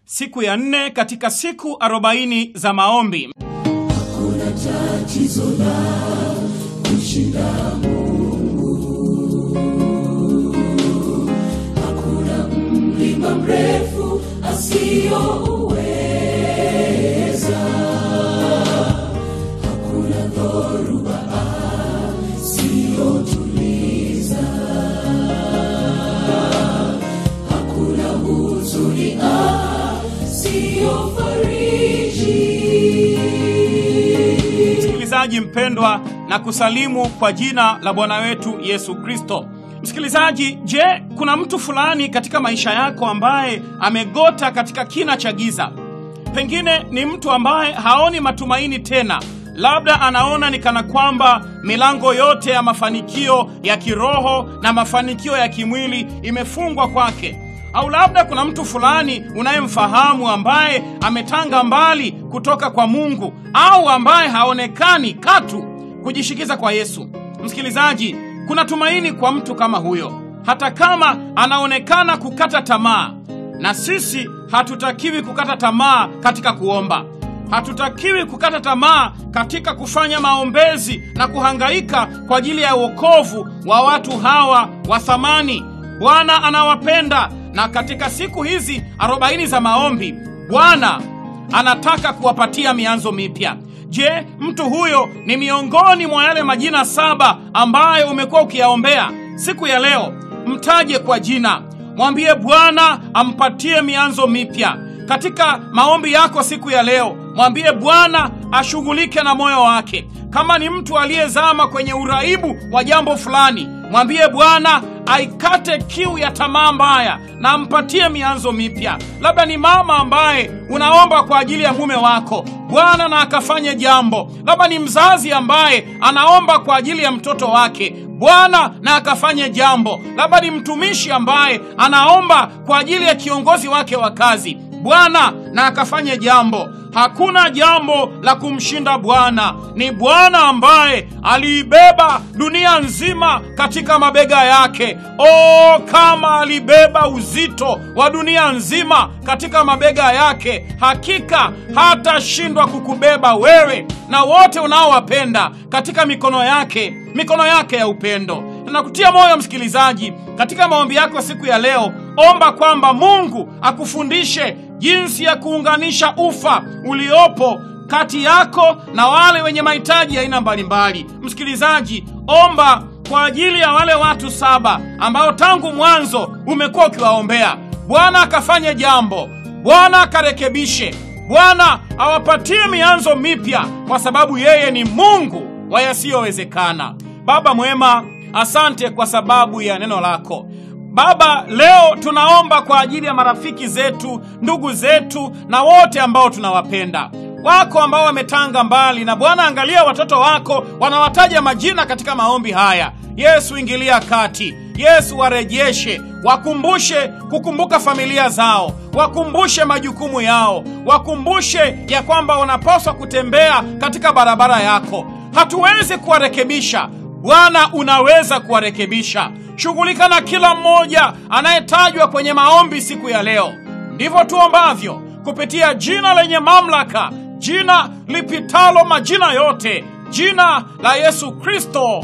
siku ya nne katika siku arobaini za maombi. Hakuna tatizo la kushinda Mungu, hakuna mlima mrefu asiyouweza, hakuna dhoruba asiyotuliza, hakuna huzuni asiyofariji. Msikilizaji mpendwa, na kusalimu kwa jina la Bwana wetu Yesu Kristo. Msikilizaji, je, kuna mtu fulani katika maisha yako ambaye amegota katika kina cha giza? Pengine ni mtu ambaye haoni matumaini tena, labda anaona ni kana kwamba milango yote ya mafanikio ya kiroho na mafanikio ya kimwili imefungwa kwake au labda kuna mtu fulani unayemfahamu ambaye ametanga mbali kutoka kwa Mungu au ambaye haonekani katu kujishikiza kwa Yesu. Msikilizaji, kuna tumaini kwa mtu kama huyo, hata kama anaonekana kukata tamaa. Na sisi hatutakiwi kukata tamaa katika kuomba, hatutakiwi kukata tamaa katika kufanya maombezi na kuhangaika kwa ajili ya wokovu wa watu hawa wa thamani. Bwana anawapenda na katika siku hizi arobaini za maombi Bwana anataka kuwapatia mianzo mipya. Je, mtu huyo ni miongoni mwa yale majina saba ambayo umekuwa ukiyaombea? Siku ya leo mtaje kwa jina, mwambie Bwana ampatie mianzo mipya katika maombi yako siku ya leo. Mwambie Bwana ashughulike na moyo wake. Kama ni mtu aliyezama kwenye uraibu wa jambo fulani, mwambie Bwana aikate kiu ya tamaa mbaya na ampatie mianzo mipya. Labda ni mama ambaye unaomba kwa ajili ya mume wako, Bwana na akafanye jambo. Labda ni mzazi ambaye anaomba kwa ajili ya mtoto wake, Bwana na akafanye jambo. Labda ni mtumishi ambaye anaomba kwa ajili ya kiongozi wake wa kazi, Bwana na akafanye jambo. Hakuna jambo la kumshinda Bwana. Ni Bwana ambaye aliibeba dunia nzima katika mabega yake. O, kama alibeba uzito wa dunia nzima katika mabega yake, hakika hatashindwa kukubeba wewe na wote unaowapenda katika mikono yake, mikono yake ya upendo. Nakutia moyo msikilizaji, katika maombi yako siku ya leo, omba kwamba Mungu akufundishe jinsi ya kuunganisha ufa uliopo kati yako na wale wenye mahitaji ya aina mbalimbali. Msikilizaji, omba kwa ajili ya wale watu saba ambao tangu mwanzo umekuwa ukiwaombea. Bwana akafanye jambo, Bwana akarekebishe, Bwana awapatie mianzo mipya, kwa sababu yeye ni Mungu wa yasiyowezekana. Baba mwema, asante kwa sababu ya neno lako. Baba, leo tunaomba kwa ajili ya marafiki zetu, ndugu zetu na wote ambao tunawapenda wako ambao wametanga mbali. Na Bwana, angalia watoto wako wanawataja majina katika maombi haya. Yesu, ingilia kati. Yesu, warejeshe, wakumbushe kukumbuka familia zao, wakumbushe majukumu yao, wakumbushe ya kwamba wanapaswa kutembea katika barabara yako. Hatuwezi kuwarekebisha Bwana, unaweza kuwarekebisha. Shughulika na kila mmoja anayetajwa kwenye maombi siku ya leo. Ndivyo tuombavyo kupitia jina lenye mamlaka, jina lipitalo majina yote, jina la Yesu Kristo.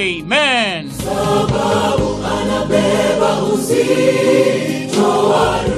Amen. Sababu anabeba uzito wa